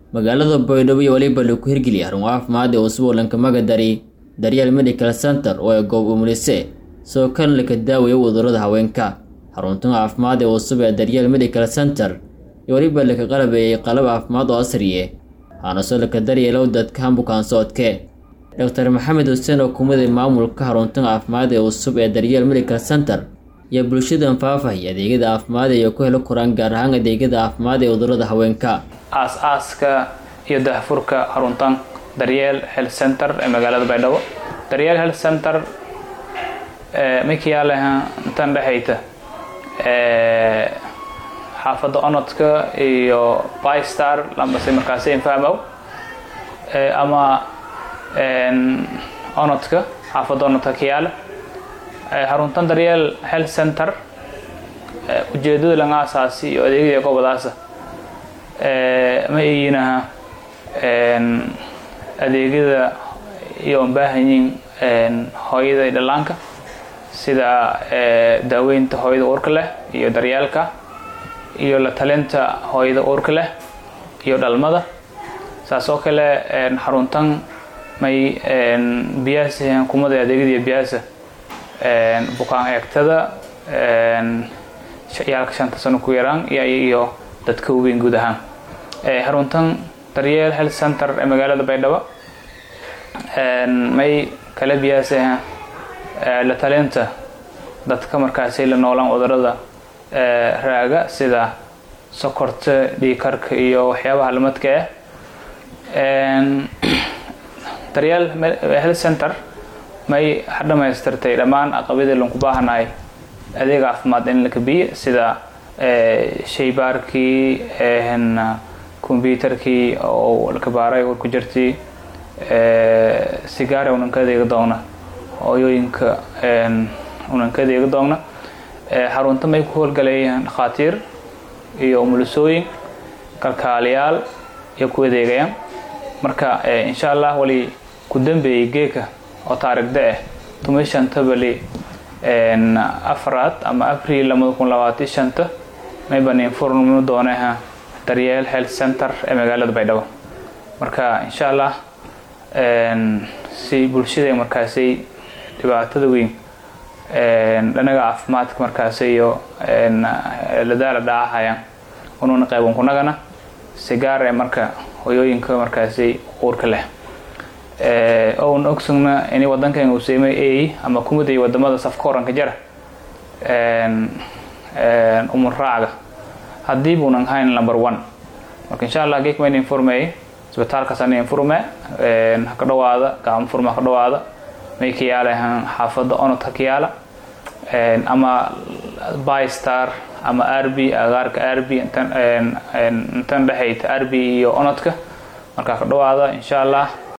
magaalada baydhabo iyo weliba lagu hirgeliyay xarun caafimaad ee cusub oo lankamaga dari daryeel medical center oo ay goob umulise sidoo kalena laka daawayo cudurrada haweenka xaruntan caafimaad ee cusub ee daryeel medical center iyo weliba laka qalabeeyey qalab caafimaad oo asriye waxaana soo laka daryeelow dadka bukaan socodke doctor maxamed xuseen oo kumaday maamulka xaruntan caafimaad ee cusub ee daryeel medical center iyo bulshadan faafahaya adeegyada caafimaad ay ku helo koraan gaar ahaan adeegyada caafimaad ee cudurrada haweenka aas-aaska iyo dahfurka xaruntan daryeel health center ee magaalada baydhabo daryeel health center makiyaaleha intan dhexayta xaafadda onodka iyo bystar lambase markaasi infahmow ama onodka xaafadda onodka kiyaale xaruntan daryeel health center ujeedada laga asaasi iyo adeegyada gobadaasa ma iinaha adeegyada iyo baahanyiin hooyada iyo dhallaanka sida daaweynta hooyada uurka leh iyo daryeelka iyo la talinta hooyada uurka leh iyo dhalmada saas oo kale xaruntan may biyaasa kumada adeegyada biyaasa bukaan eegtada yaalka shanta sano ku yaraan iyo dadka weyn guud ahaan xaruntan daryeel health center ee magaalada baydhabo may kala biyaasa la talinta dadka markaasi la noolaan cudurada raaga sida sokorta dhiikarka iyo waxyaabaha lamadka ah daryeel health center may dhamaystirtay dhammaan aqabadii lanku baahanahay adeeg caafimaad in la kabiye sida shaybaarkii combyutarkii oo lakabaaray war ku jirtay sigaara unan ka adeega doona hooyooyinka unan ka adeega doona xarunta may ku howlgalayaan dhakhaatiir iyo umulisooyin kalkaaliyaal iyo ku adeegayaan marka insha allah wali ku dambeeyey geeka oo taarigda ah tuma shanta bali afraad ama abril labada kun labaatan shanta may banin furmi dooneha daryeel health center ee magaalada baydhabo marka insha allah si bulshada markaasi dhibaatada weyn dhanaga caafimaadka markaasi iyo ladaala dhaacahayaan unuuna qayban kunagana sigaar ee marka hoyooyinka markaasi uurka leh oun ogsugna in wadankan uu seemay a ama kumaday wadamada safka horanka jara umur raacaga haddii buunan hayn number one marka insha allah geek mayn informey isbitaalkaasana informe haka dhawaada gacmo furma haka dhawaada may ka yaalahan xaafadda onod haka yaala ama bystar ama rb agaarka rb intan dhexayta rb iyo onodka marka haka dhawaada insha allah